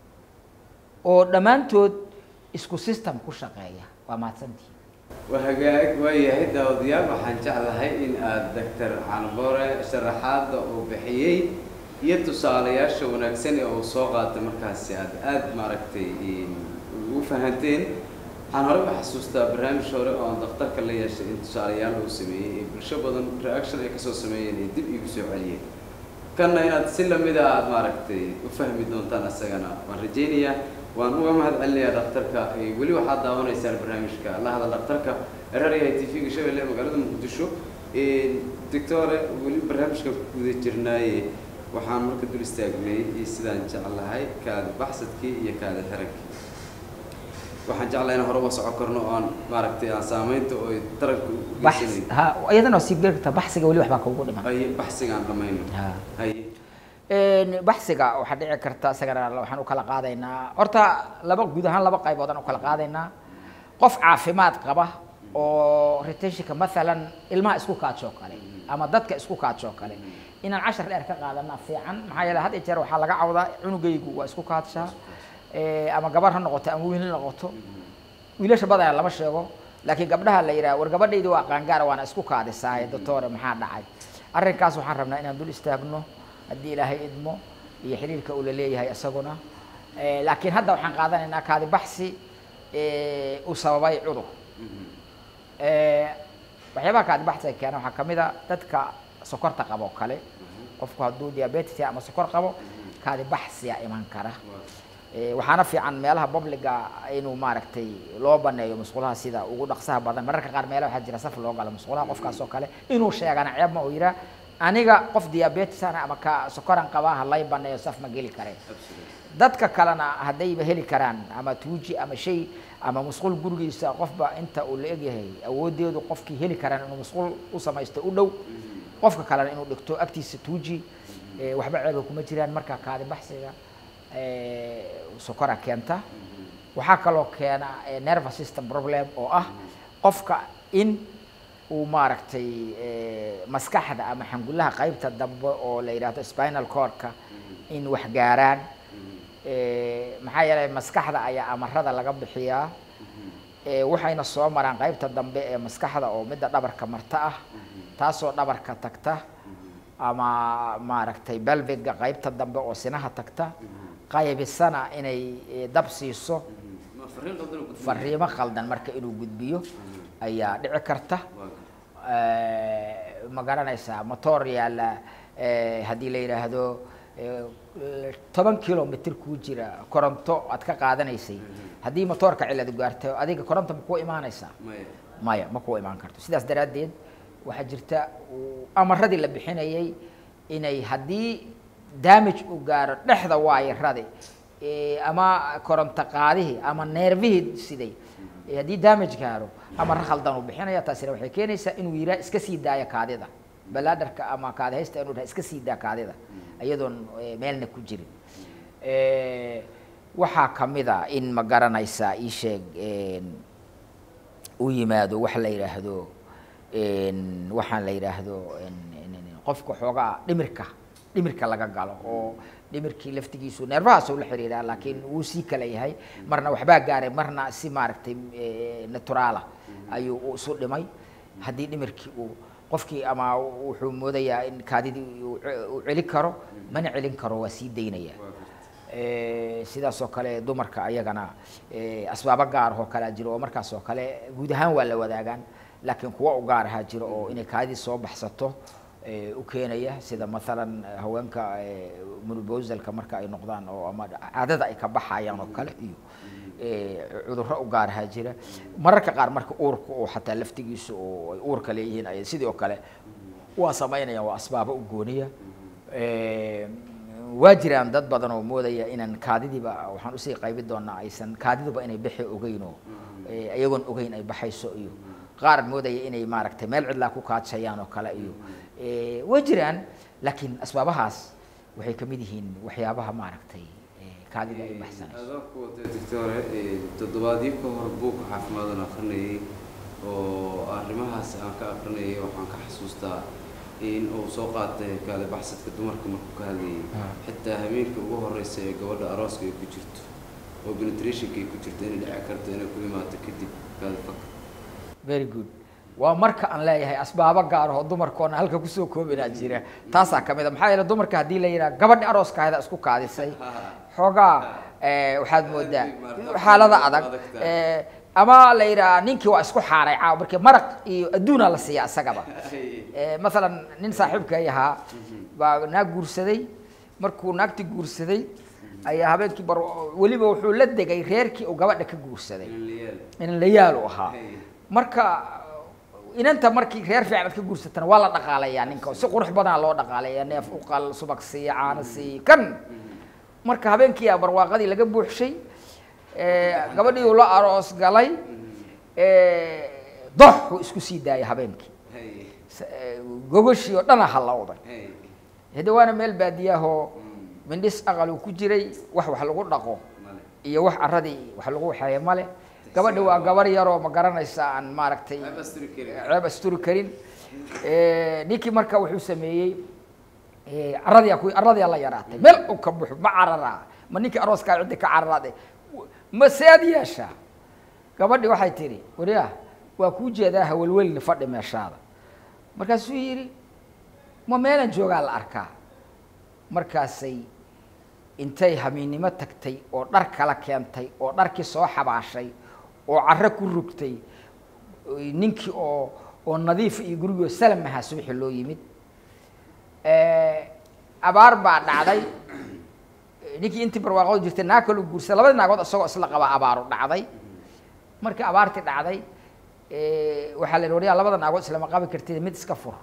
oo dhammaantood isku system ku shaqeeya waa mahadsantihi waa hagaag waayahay daawadayaal waxaan jeclahay in aad doctor canbore sharaxaadda uu bixiyey iyo tusaalayaasha wanaagsan ee uu soo qaatay markaasi aad aad maaragtay u fahanteen waxaan horey u xasuustaa barnaamij hore oo aan daktarka la yeeshay in tusaalayaal uu sameeyey ee bulsho badan reaction ay kasoo sameeyeen ee dib igu soo celiyeen kanna inaad si lamida aad maaragtay u fahmi doontaan isagana waan rajaynayaa waan uga mahad celinayaa dhakhtarka Eh, weli waxaad daawanaysaan barnaamijka la hadal dhakhtarka raryahay t v-ga shabeelle ee magaalada muqdisho doctore weli barnaamijka ku guda jirnaaye waxaan marka dul istaagnay iyo sidaan jeclahay kaadi baxsadkii iyo kaadi xirankii waxaan jeclahay in hore uga socon karno oo aan maaragtay aan saamaynta oo ay taranka u bax geysanayn ha iyadana waa sii geli kartaa baxsiga weli waxbaa kugu dhiman ay baxsiga aan dhamayno Ha. hay Een, baxsiga waxaa dhici karta isagana waxaan u kala qaadaynaa horta laba guud ahaan laba qaybood aan u kala qaadaynaa qof caafimaad qaba oo retentionka maalan ilmaha isku kaajoo kale ama dadka isku kaajoo kale inaan cashar dheer ka qaadana fiican maxaa yeele had iyo jeer waxaa laga cawdaa cunugaygu waa isku kaadshaa Eh, ama gabar ha noqoto ama wiil ha noqoto wiilasha badanaa lama sheego laakiin gabdhaha la yidhaha war gabadhaydi waa qaangaara waana isku kaadisaaye doctore maxaa dhacay arrinkaas waxaan rabnaa inaan dul istaagno haddii ilaahay idmo iyo xiriirka uu la leeyahay isaguna Eh, laakiin hadda waxaan qaadanaynaa kaadi baxsi eh, uu sababay cudur Eh, waxyaabaha kaadi baxsiga keena waxaa ka mid a dadka sokorta qabo oo kale qofku hadduu diabetes yahay ama sokor qabo kaadi baxsiya iman kara Eh, waxaana fiican meelaha publiga inuu maaragtay loo baneeyo musqulaha sida ugu dhaqsaha badan mararka qaar meelaha waxaa jira saf loo galo musqulaha qofkaas oo kale inuu sheegana ceeb ma uu yihaa aniga qof diabetes ana ama ka sokoran qabaa ha lay baneeyo saf ma geli kareen dadka kalena haddayba heli karaan ama tuuji ama shay ama musqul gurigiisa qofba inta uu la egyahay awoodeedu qofkii heli karaan inuu musqul u samaysto u dhow qofka kalena inuu dhigto agtiisa tuuji eh, waxba ceeba kuma jiraan marka kaadi baxsiga eh, sokora keenta waxaa kaloo keena eh, nervous system problem oo ah qofka in uu maaragtay eh, maskaxda ama xangulaha qaybta dambe oo la yidhaahdo spinal cordka in wax gaaraan Eh, maxaa yeelay maskaxda ayaa amarada laga bixiyaa Eh, waxayna soo maraan qaybta dambe ee maskaxda oo midda dhabarka marta ah taasoo dhabarka tagta ama maaragtay belviga qaybta dambe oo sinaha tagta qaybisana inay eh, dab siiso ma fariin qaldan oo gudbinaya? fariimo qaldan marka inuu gudbiyo ayaa dhici karta Waa gartay. Eh, ma garanaysaa motor yaalla eh, haddii la yidhaahdo eh, toban kilomitr kuu jira koronto aad ka qaadanaysay haddii motoorka ciladu gaarto adiga koronto ma kuu imaanaysaa maya maya ma kuu imaan karto sidaas daraaddeed waxaa jirta uu amaradii la bixinayay inay haddii damage uu gaaro dhexda waayaradi eh, ama koronto qaadihii ama neervihii siday eh, haddii damage gaaro amara khaldan uu bixinaya taasina waxay keenaysaa inuu yiraa iska sii daaya kaadida balaadarka ama kaadi haysta inuu dhaha iska sii daa kaadida iyadoon eh, meelna ku jirin Eh, waxaa kamid a in ma garanaysaa ii sheeg en, u yimaado wax la yidhaahdo en, waxaan la yidhaahdo en- en- en- qofka xoogaa dhimirka dhimirka laga galo oo dhimirkii laftigiisu neerfahaasuu la xiriiraa laakiin wuu sii kala yahay marna waxbaa gaaray marna si maaragtay eh, naturaala ayuu u isu dhimay haddii dhimirkii uu qofkii ama wuxuu moodayaa in kaadidii uu ce- uu celin karo mana celin karo waa sii daynaya waa gartay. Eh, sidaas oo kale dumarka ayagana eh, asbaabo gaar oo kalea jiro oo markaas oo kale guud ahaan waa la wadaagaan laakiin kuwa u gaar ahaa jiro oo inay kaadii soo baxsato eh, u keenaya sida maalan eh, haweenka eh, menopausal-ka marka ay noqdaan oo ama caadada ay ka baxayaan oo kale iyo eh, cudurro u gaar ahaa jira mararka qaar marka uurka oo xataa laftigiisu oo ay uurka leeyihiin ay sidoo kale waa samaynayaan waa asbaabo u gooniya Eh, waa jiraan dad badan oo moodaya inaan kaadidiiba waxaan usii qaybi doonaa aysan kaadiduba inay bixi ogeyn oo eh, iyagoon ogeyn ay baxayso iyo qaar moodaya inay maaragtay meel cidlaa ku kaajayaan oo kale iyo Eh, waa jiraan laakiin asbaabahaas waxay kamid yihiin waxyaabaha maaragtay eh, kaadida ay baxsanayso adoo ku watay doctore eh, toddobaadyo ka hor buugga caafimaadaan akrinayay oo arrimahaas aan ka akrinayay waxaan ka xasuustaa in uu soo qaatay kaale baxsadka dumarka markuu ka hadlayay Ah. xitaa habeenka ugu horeysa ee gabadha arooska ay ku jirto oo penetrationka ay ku jirto inay dhici karto inay ku imaato kadib kaale fak very good waa marka aan leeyahay asbaabo gaar oo dumarkoona halka kusoo koobinaa jira taasaa kamid a maxaa yeele dumarka haddii la yidhaha gabadhi arooskaahda isku kaadisay xoogaa eh, waxaad moodaa xaalada adag eh, ama la yidhaha ninkii waa isku xaaray caaw markii maraq iyo adduunaa la siiya isagaba Eh, maalan nin saaxiibkay ahaa baa naag guursaday markuu naagti guursaday ayaa habeenkii bar weliba wuxuu la degay reerkii uu gabadha ka guursaday inan la yaal u ahaa Hey. marka inanta markii reer fiican aad ka guursatana waa la dhaqaalayaa ninka si qurux badanaa loo dhaqaalaya neef uqal subag siiya caano siiya kan marka habeenkii aa barwaaqadii laga buuxshay eh, gabadhii uu la aroos galay eh, dox uu isku sii daayay habeenkii S- eh, gogoshii oo dhana hallowday hade waana meel baadiyahoo mindhis aqal uu ku jiray wax wax lagu dhaqo iyo wax caradii wax lagu waxeeye male gabadhi waa gabar yaroo ma garanaysa aan maaragtay ceeb asturi karin Eh, ninkii marka wuxuu sameeyey eh, caradii ku caradii la yaraatay meel uu ka buxo ma cararaa ma ninkii arooskaa ciddi ka cararaade ma sead yeeshaa gabadhi waxay tihi wariya waa kuu jeedaa hawelwelni fadhi meeshaada markaasuu yidhi ma meelan joogaa la arkaa markaasay intay hamiinnimo tagtay oo dhar kala keentay oo dharkii soo xabaashay oo carro ku rugtay oy ninkii oo oo nadiif iyo gurigoo salam ahaa subaxi loo yimid abaar baa dhacday ninkii intii barwaaqood jirtay naag kaloo guursa labadii naagood isagoo isla qabaa abaaru dhacday markii abaartii dhacday waxaa la yidhi waryaa labada naagood islama qabi kartid mid iska fur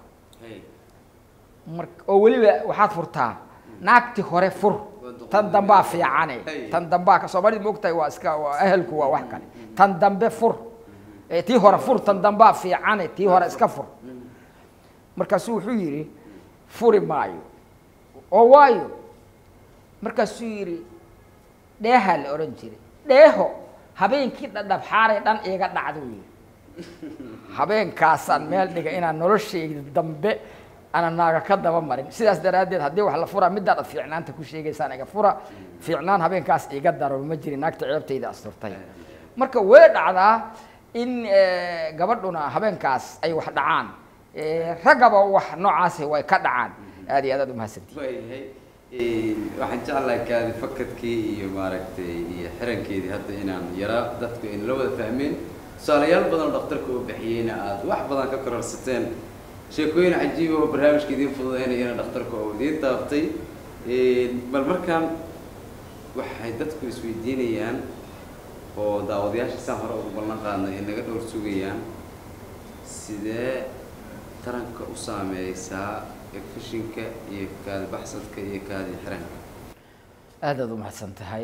mar oo weliba waxaad furtaa naagti hore fur tan dambaa fiicane tan dambaa soomaalida ma ogtahay waa iska waa ahelku waa wax kale tan dambe fur Eh, tii hore fur tan dambaa fiicane tii hore iska fur markaasuu wuxuu yidhi furi maayo oo waayo markaasuu yidhi dheehaa la odhan jiray dheeho habeenkii dhadhabxaaray dhan iiga dhacduu yidhi habeenkaasaan meel dhiga inaan noloshayda dambe ana naaga ka daba marin sidaas daraaddeed haddii wax la furaa midaad ad fiicnaanta ku sheegaysaan iga fura fiicnaan habeenkaas iga daro ma jirin naagta ceebtayda asturtay marka way dhacdaa in eh, gabadhuna habeenkaas ay wax dhacaan Eh, raggaba wax noocaasi way ka dhacaan aad iyo aad aad umahadsantihi waayahay waxaan jeclahay kaadi fakadkii iyo maaragtay iyo xirankeedii hadda inaan yaraa dadku in la wada fahmeen tusaalayaal badan oo dhakhtarka uu bixiyeyna aada wax badan ka kororsateen sheekooyin cajiib oo barnaamijka idiin fududeynayana dhakhtarka oo idiin taaftay bal markaan waxay dadku isweydiinayaan oo daawadayaasha saan hore ugu ballan qaadnay ay naga dhowr sugayaan sidee taranka u saameysaa efishinka iyo kaadi baxsadka iyo kaadi xiranka aad aad umahadsan tahay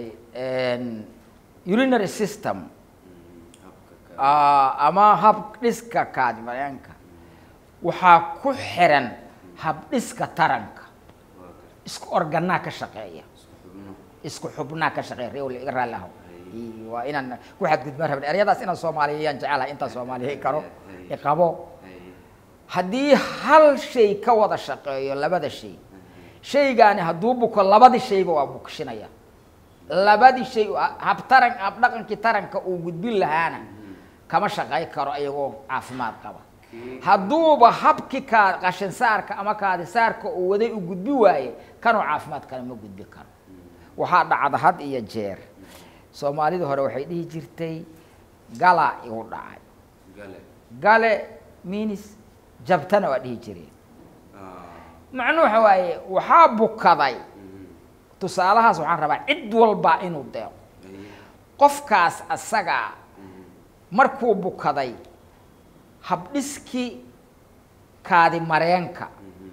urinary system habka kaadi ah, ama hab dhiska kaadimareenka waxaa ku xiran hab dhiska taranka waa garta isku organaa ka shaqeeya isku xubno isku xubnaa ka shaqeeya reew iga raalli aho Ii, waa inaan ku xadgudbaan rabin eryadaas inaan soomaaliyayaan jecelahay intaan soomaaliyay karo iqabo Ay, haddii hal shay ka wada shaqeeyo labada shay shaygaani hadduu buko labadii shayba waa bukishinaya labadii shay habtaran habdhaqankii taranka uu gudbin lahaana kama shaqay karo iyagoo caafimaad qaba kii hadduuba habkii kaa qashin saarka ama kaadi saarka uu waday u gudbi waaye kanuu caafimaad kale ma gudbi karo waxaa dhacda had iyo jeer soomaalida hore waxay dhihi jirtay gala igu dhacay gale gale minis jabtana waa dhihi jireen Ah, macnuu waxa waaye waxaa bukaday mhm. tusaalahaas waxaan rabaa cid walba inuu deeqo Ay, qofkaas asagaa mhm. markuu bukaday habdhiskii kaadi mareenka Mhm.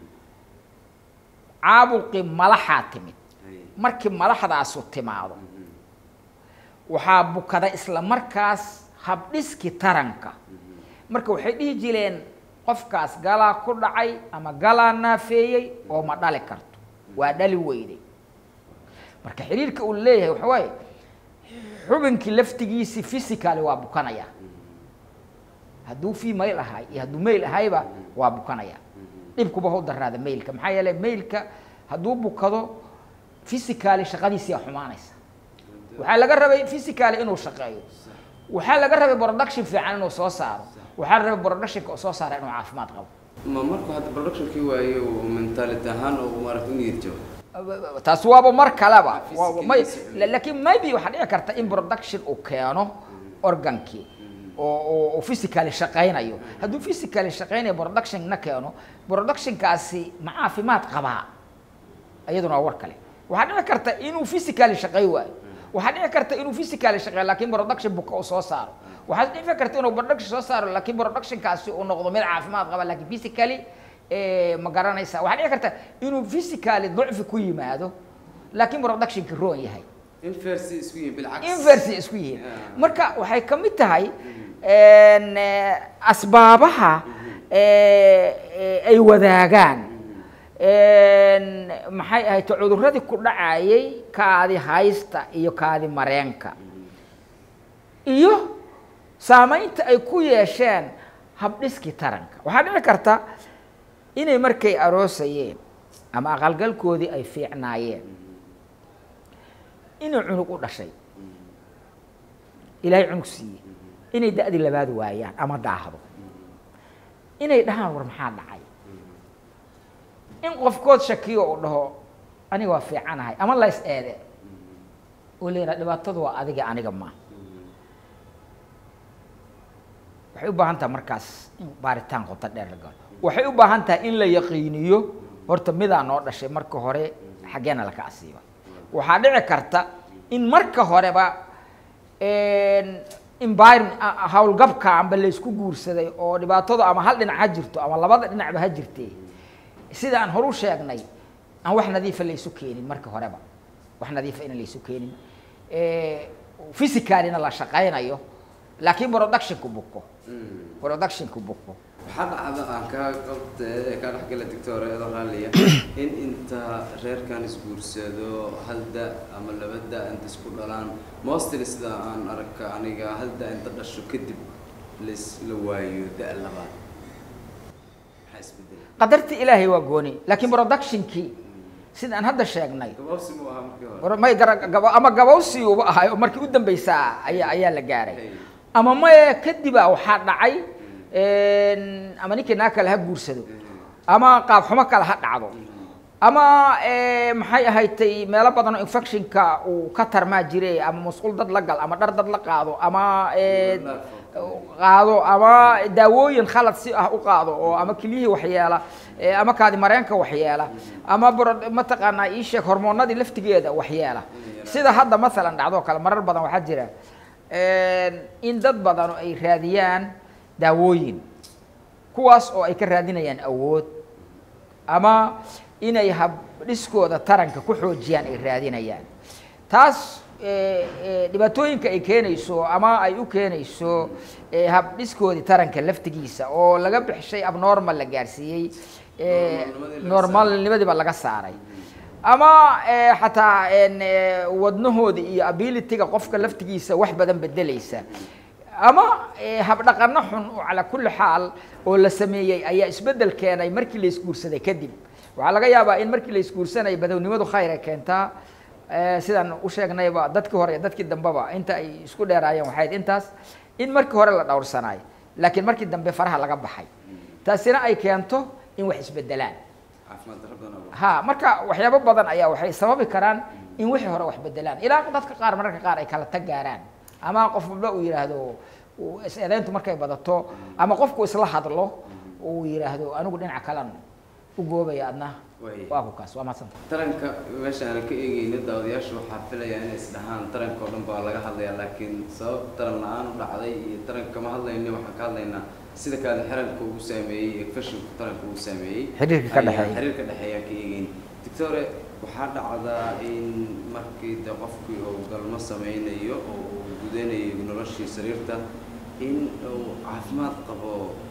caabuqii malaxaa timid Ay, markii malaxdaasu timaado mhm. waxaa bukaday isla markaas habdhiskii taranka Mhm. marka waxay dhihi jireen qofkaas galaa ku dhacay ama galaa naafeeyey oo ma dhali karto waa dhali weyday marka xiriirka uu leeyahay waxa waaye xubinkii laftigiisii physically waa bukanaya hadduu female ahay iyo hadduu male ahayba waa bukanaya dhibkuba hau daraada mailka maxaa yeelay mailka hadduu bukado physically shaqadiisii aa xumaanaysa waxaa laga rabay physically inuu shaqeeyo waxaa laga rabay production fiican inuu soo saaro waxaa la rabay productionka oo soo saara inuu caafimaad qabo ma markuu hadda productionkii waaye uu mentality ahaan oo maaragta u niyad jabo taasi waaba mar kaleba waa- Physically may is- la- laakiin maybe waxaa dhici karta in production uu keeno organkii oo oo- oo physically shaqaynayo hadduu physically shaqaynayo productionna keeno productionkaasi ma caafimaad qabaa iyaduna waa war kale waxaa dhici karta inuu physically shaqay waayo waxaa dhici karta inuu physically shaqeeyo laakiin production buka uu soo saaro waxaa dhici karta inuu production soo saaro laakiin productionkaasi uu noqdo mid caafimaad qaba laakiin physically eh, ma garanaysa waxaa dhici karta inuu physically ducfi ku yimaado laakiin productionki roon yahay inversi isku yihiin bilcaks inversy isku yihiin Yeah. marka waxay ka mid tahay een, eh, asbaabaha eh, eh, ay wadaagaan een, maxay ahayd cuduradii ku dhacayay kaadi haysta iyo kaadi mareenka iyo saamaynta ay ku yeesheen habdhiskii taranka waxaa dhici karta inay markay aroosayeen ama aqalgalkoodii ay fiicnaayeen inuu cunug u dhashay ilaahay cunug siiyey inay da'dii labaad waayaan ama daahdo inay dhahaan war maxaa dhacay in qofkood shakiyo uu dhaho aniga waa fiicanahay ama lays eede oo leeyahay dhibaatadu waa adiga aniga ma waxay u baahan tahay markaas in baaritaan qoto dheer la galo waxay u baahan tahay in la yaqiiniyo horta midaa noo dhashay marka hore xaggeena laka asiiba waxaa dhici karta in marka horeba environment howlgabka amba laysku guursaday oo dhibaatadu ama hal dhinac ha jirto ama labada dhinacba ha jirtee sida aan horu sheegnay aan wax nadiifa laysu keenin marka horeba wax nadiifa ina laysu keenin physicalina la shaqaynayo laakiin productionku buko productionku buko waxaa dhacda aan kaa qabta kaa dhexgala doctor eedo raalliya in inta reerkan isguursado hal da ama laba da inta isku dhalaan mostly sida aan arka aniga hal da inta dhasho kadib las la waayo da labaad maxaa isbedela qadartii ilaahay waa gooni laakiin productionkii sida aan hadda sheegnay gabaabsi mu ahaa markii hore war may gara gaba ama gabawsi uba ahay oo markii u dambeysaa ayaa ayaa la gaaray Hey. ama maye kadibaa waxaa dhacay ama ninkii naa kale ha guursado ama qaab xumo kale ha dhacdo ama maxay ahaydtay meelo badan oo infectionka uu ka tarmaa jire ama musqul dad la gal ama dhar dad la qaado ama eh, qaado ama daawooyin khalad si ah u qaado oo ama keliyihii waxyeela eh, ama kaadi mareenka waxyeela ama bro- mataqaanaa ii sheeg hormoonadii laftigeeda waxyeela sida hadda masalan dhacdo kale marar badan waxaa jira in dad badan oo ay raadiyaan daawooyin kuwaas oo ay ka raadinayaan awood ama inay habdhiskooda taranka ku xoojiyaan ay raadinayaan taas eh, eh, dhibaatooyinka ay keenayso ama ay u keenayso eh, habdhiskoodii taranka laftigiisa oo laga bixishay abnormal la gaarsiiyey eh, Normalnimadii laga normalnimadiiba laga saaray ama eh, xataa en, eh, wadnahoodi iyo abilityga qofka laftigiisa wax badan bedelaysa ama eh, habdhaqano xun oo calaa kulli xaal oo la sameeyey ayaa isbeddel keenay markii la isguursaday kadib waxaa laga yaabaa in markii la isguursanay badownimadu khayr ay keentaa eh, sidaan u sheegnayba dadkii hore iyo dadkii dambeba inta ay isku dheeraayeen waxay ahayd intaas in markii hore la dhowrsanaay laakiin markii dambe faraha laga baxay taasina ay keento in wax isbedelaan caafimaad darro badan oo ha marka waxyaabo badan ayaa waxay sababi karaan in wixii hore wax bedelaan ilaa dadka qaar mararka qaar ay kala tag gaaraan ama qof walba uu yidhaahdo uu is-eedayntu markay badato ama qofku isla hadlo uu yidhaahdo anigu dhinaca kalan u goobaya adna Way. waa ku kaas waa mahadsanta taranka meesha aanan ka eegeyna daawadayaashu waxaa filaya inay isdhahaan taranka oo dhan baa laga hadlayaa laakiin sabab taran la-aan u dhacday iyo taranka kama hadlayno waxaan ka hadlaynaa sida kaada xiranka uu saameeyey ee fashilku taranka uu saameeyey Xiriirka ka Ayaa- dhexeeya. xiriirka dhexeeyaan ka eegeyn doctore waxaa dhacdaa in markii de qofkii uu galmo sameynayo oo uu gudanayo noloshii sariirta in uu caafimaad qabo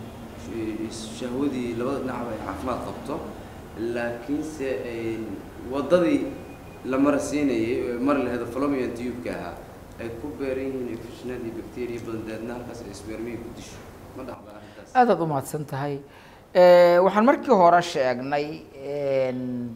sh- shahwadii labada dhinacba ay caafimaad qabto laakiinse ay waddadii la marasiinayay oo mari lahayd falomian tubeka ahaa ay ku beeran yihiin infectionad iyo bacteria badan deedna halkaas ay spermiga ku disho ma dhacda arrintaas aadaad u mahadsan tahay Eh, waxaan markii hore sheegnay en,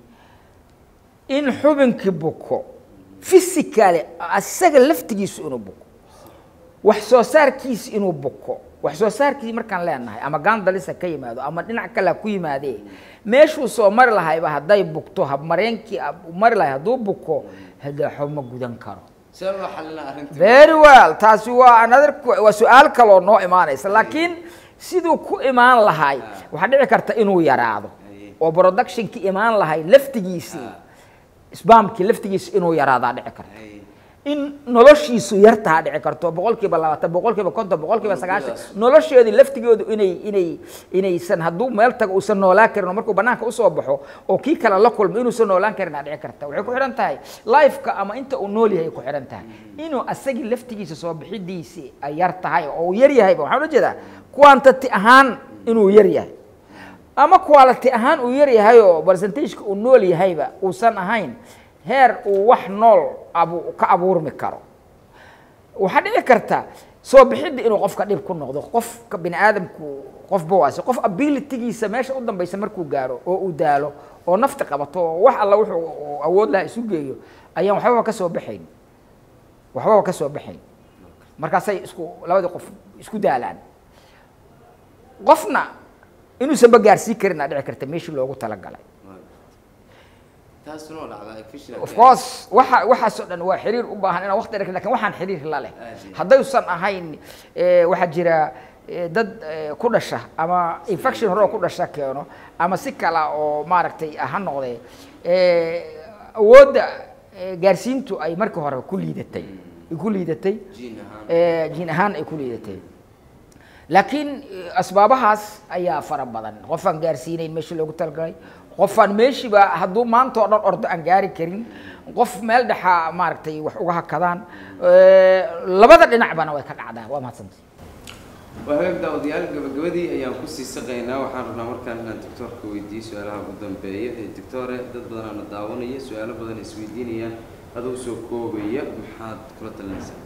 in xubinkii buko physically asaga laftigiisu inuu buko wax soo saarkiisi inuu buko wax soo saarkiisi markaan leenahay ama gaandalisa ka yimaado ama dhinac kale ha ku yimaadee meeshuu soo mari lahayba hadday bukto habmareenkii ab- mari lahay hadduu buko hadaxo ma gudan karo see loo xalinaa arrintii very well taasi waa another que- waa su-aal kaloo noo imaanaysa laakiin siduu ku imaan lahay waxaa dhici karta inuu yaraado Aye. oo productionki imaan lahay laftigiisii Ah. sbamkii laftigiisi inuu yaraadaa dhici karta Ay, in noloshiisu yartaha dhici karto boqol kiiba labaatan boqol kiiba konton boqol kiiba sagaashan Muddadaas. nolosheedii laftigoodu inay inay inaysan hadduu meel tago uusan noolaan karin oo markuu banaanka usoo baxo oo kii kale la kulmo inuusan noolaan karin aa dhici karta waxay ku xidhan tahay lifeka ama inta uu nool yahay ay ku xidhan tahay inuu asagii laftigiisa soo bixidiisii ay yar tahay oo uu yar yahayba waxaan ula jeedaa quantity ahaan inuu yar yahay ama quality ahaan uu yar yahay oo percentageka uu nool yahayba uusan ahayn heer uu wax nool abu ka abuurmi karo waxaa dhici karta soo bixidda inuu qofka dhib ku noqdo qofka bini aadamku qofba waase qof abilitygiisa meesha u dambaysa markuu gaaro oo uu daalo oo nafti qabato oo wax alla wuxuu uu awood laha isu geeyo ayaan waxbaba ka soo baxayn waxbaba ka soo baxayn markaasay isku labadii qof isku daalaan qofna inuusanba gaarsiin karin aa dhici karta meeshii loogu talagalay taasuna waa dhacdaa efficient of course waxa waxaasoo dhan waa xiriir u baahan inaan waqti dheer lakin waxaan xiriir la leh Aad iyo aad. haddaysan ahayn eh, waxaa jira eh, dad eh, ku dhasha ama infection hore oo ku dhasha keeno ama si kala oo maaragtay ha noqdee eh, awoodda eh, gaarsiintu ay markii hore ku liidatay ay ku liidatay jiin ahaan eh, jiin ahaan ay ku liidatay laakiin eh, asbaabahaas ayaa fara badan qofaan gaarsiinayn meeshii loogu talagalay qofaan meeshiiba hadduu maanta oo dhan ordo aan gaari karin qof meel dhexa maaragtay wax uga hakadaan Eh, labada dhinacbana way ka dhacdaa waa mahadsantay waa hagaag daawadayaal gabagabadii ayaan kusii saqaynaa waxaan rabnaa markaan inaan doctoorka weydiiyo su-aalaha ugu dambeeya ee doctore dad badanaana daawanaya su-aalo badan isweydiinayaan adoo soo koobaya maxaad kula talinaysaa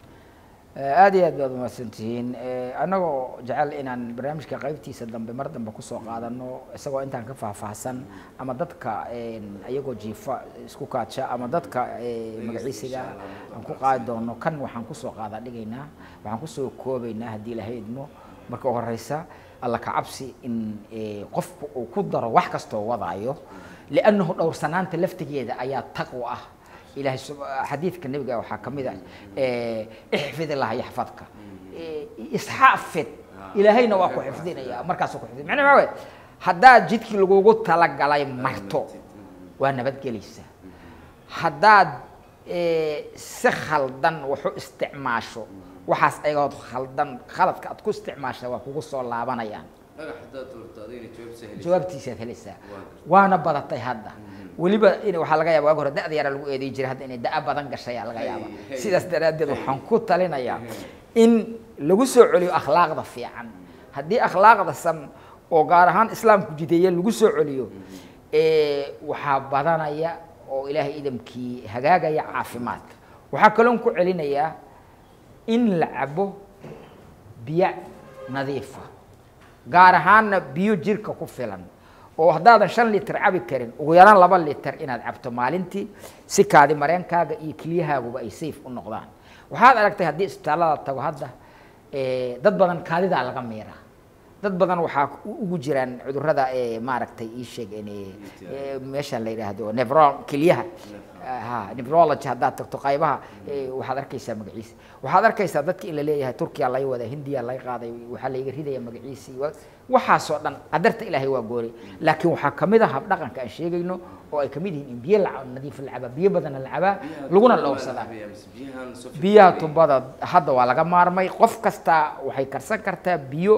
aad iyo aad baad umahadsantihiin annagoo jecel inaan barnaamijka qaybtiisa dambe mar dambe kusoo qaadano isagoo intaan ka faahfaahsan ama dadka iyagoo jiifa isku kaaja ama dadka eh, magaciisiga aan ku qaadi doono kan waxaan kusoo qaada dhigaynaa waxaan kusoo koobaynaa haddii ilahay idmo marka u horeysa alla ka cabsi in eh, qofku uu ku daro wax kastoo wadaayo liannahu dhowrsanaanta laftigeeda ayaa taqwa ah ilahay sub- xadiidka nebiga waxaa ka mid ah eh, ixfid illah yaxfadka Eh, isxaafid ilaahayna waa ku xifdinaya markaasuu ku xifdin macnaha maxaa waye haddaad jidkii lagugu talagalay marto waa nabadgelaysaa haddaad eh, si khaldan waxu isticmaasho waxaas ayagood khaldan khaladka aad ku isticmaasha waa kugu soo laabanayaan dhagax haddaad doorto adigna jawaab sahli jawaabtiisaad helaysaa Waa waana badatay hadda weliba in waxaa laga yaaba waagi hore da'da yaraa lagu eeday jiray hadda inay da'a badan gashay ayaa laga yaaba Hey, hey. sidaas daraaddeed waxaan ku talinayaa in lagu soo celiyo akhlaaqda fiican haddii akhlaaqda san oo gaar ahaan islaamku jideeye lagu soo celiyo eh, waxaa badanaya oo ilaahay idamkii hagaagaya caafimaadka waxaa kaloon ku celinayaa in la cabo biyo nadiifa gaar ahaanna biyo jirka ku filan oo haddaadan shan litir cabi karin ugu yaraan laba litir inaad cabto maalintii si kaadi mareenkaaga iyo kelyahaaguba ay safe u noqdaan waxaad aragtay haddii isbitaallada tago hadda eh, dad badan kaadidaa laga miira dad badan waxaa u- ugu jiraan cudurrada eh, maaragtay ii sheeg in, eh, eh, meesha la yidhaahdo nevro kelyaha ha neurology haddaad tagto qaybaha eh, waxaad arkaysaa magaciisa waxaad arkaysaa dadka in la leeyahay turkiya laga wada hindiya laga qaaday waxaa layga ridaya magaciisii wa- waxaasoo dhan qadarta ilaahay waa goori laakiin waxaa kamid ah habdhaqanka aan sheegayno oo ay kamid yihiin in biyo la nadiif la cabaa biyo badanna la cabaa laguna dhowrsadaa biyahan soo biyaha tubada hadda waa laga maarmay qof kasta waxay karsan kartaa biyo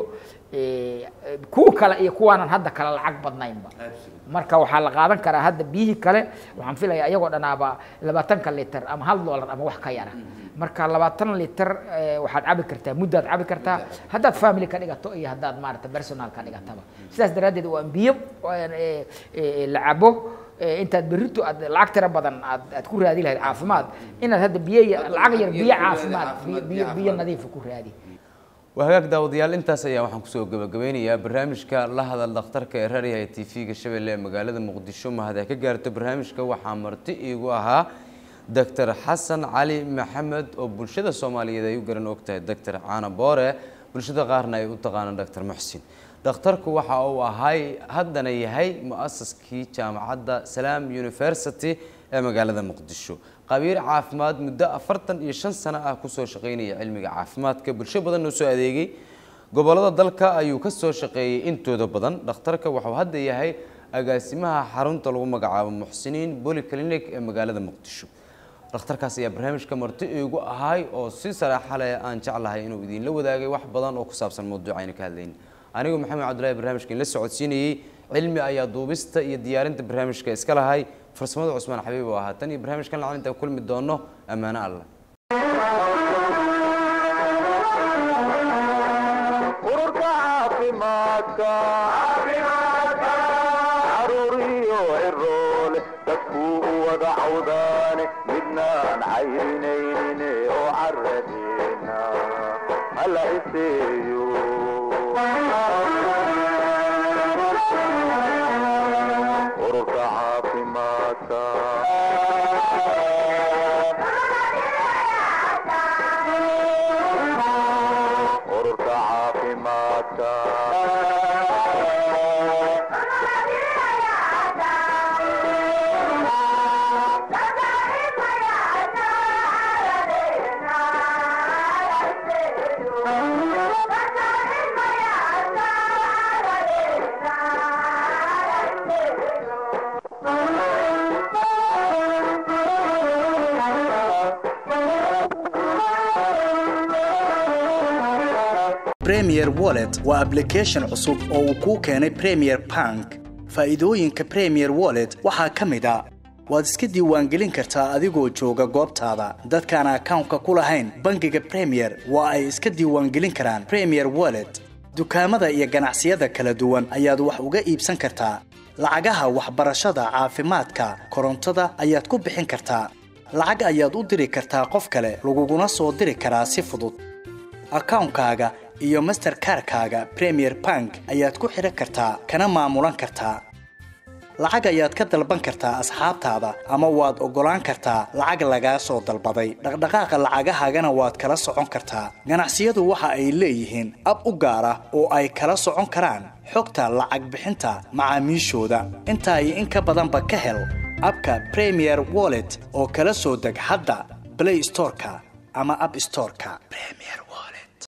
eh, kuwa kale iyo kuwaanan hadda kale lacag badnaynba Absolutely. marka waxaa la qaadan karaa hadda biyihii kale waxaan filaya iyagoo dhanaaba labaatanka liter ama hal dollar ama wax ka yara marka labaatan liter eh, waxaad cabi kartaa muddaad cabi kartaa haddaad family ka dhigato iyo haddaad maarata personal ka dhigataba sidaas daraaddeed waa in biyo eh, eh, la cabo eh, intaad berrito aad lacag tira badan aad aad ku raadi lahayd caafimaad inaad hadda biyo ya- Hadda lacag yar lacag biyo yar ku raadi, caafimaad caafimaad, biyo- biyo biyo biyo caafimaad. nadiifa ku raadi waa hagaag daawadayaal intaas ayaa waxaan kusoo gabagabeynayaa barnaamijka la hadal dhakhtarka ee raadiyaha t v-ga shabeelle ee magaalada muqdisho mahad ay ka gaarto barnaamijka waxaa marti iigu ahaa doctor xasan cali maxamed oo bulshada soomaaliyeed ay u garan ogtahay doctor caana boore bulshada qaarna ay u taqaanaan doctor muxsin dhakhtarku waxa uu ahay haddana yahay mu-asaskii jaamacadda salaam university ee magaalada muqdisho qabiir caafimaad muddo afartan iyo shan sano ah kusoo shaqaynaya cilmiga caafimaadka bulsho badan oo soo adeegay gobolada dalka ayuu ka soo shaqeeyey intooda badan dhakhtarka wuxuu hadda yahay agaasimaha xarunta lagu magacaabo muxsiniin polyclinic ee magaalada muqdisho dhakhtarkaas ayaa barnaamijka marti iigu ahay oo si saraaxa leh aan jeclahay inuu idinla wadaagay wax badan oo ku saabsan mawduuca aynu ka hadlayna anigu maxamed cabdullahi barnaamijka la socodsiinayey cilmi ayaa duubista iyo diyaarinta barnaamijka iska lahay farsamada cusmaan xabiib oo ahaa tan iyo barnaamijkan lacan intaan kulmi doono ammaano allah ururka caafimaadka caruuriyo ciroole dadkuu u wada cawdaane midnaan cayrinaynin oo caradeena hala iseeyo ururka caafimaadka ururka caafimaadka premier wallet waa application cusub oo uu kuu keenay premier bank faa'iidooyinka premier wallet waxaa ka mid a waad iska diiwaangelin kartaa adigoo jooga goobtaada dadkaan akawnka ku lahayn bangiga premier waa ay iska diiwaangelin karaan premier wallet dukaamada iyo ganacsiyada kala duwan ayaad wax uga iibsan kartaa lacagaha waxbarashada caafimaadka korontada ayaad ku bixin kartaa lacag ayaad u diri kartaa qof kale laguguna soo diri karaa si fudud akawnkaaga iyo masterkarkaaga premier bank ayaad ku xidhan kartaa kana maamulan kartaa lacag ayaad ka dalban kartaa asxaabtaada ama waad oggolaan kartaa lacag lagaa soo dalbaday dhaqdhaqaaqa lacagahaagana waad kala socon kartaa ganacsiyadu waxa ay leeyihiin ab u gaar ah oo ay kala socon karaan xogta lacag bixinta macaamiishooda intaa iyo in ka badanba ka hel abka premier wallet oo kala soo deg hadda play storeka ama app storeka premier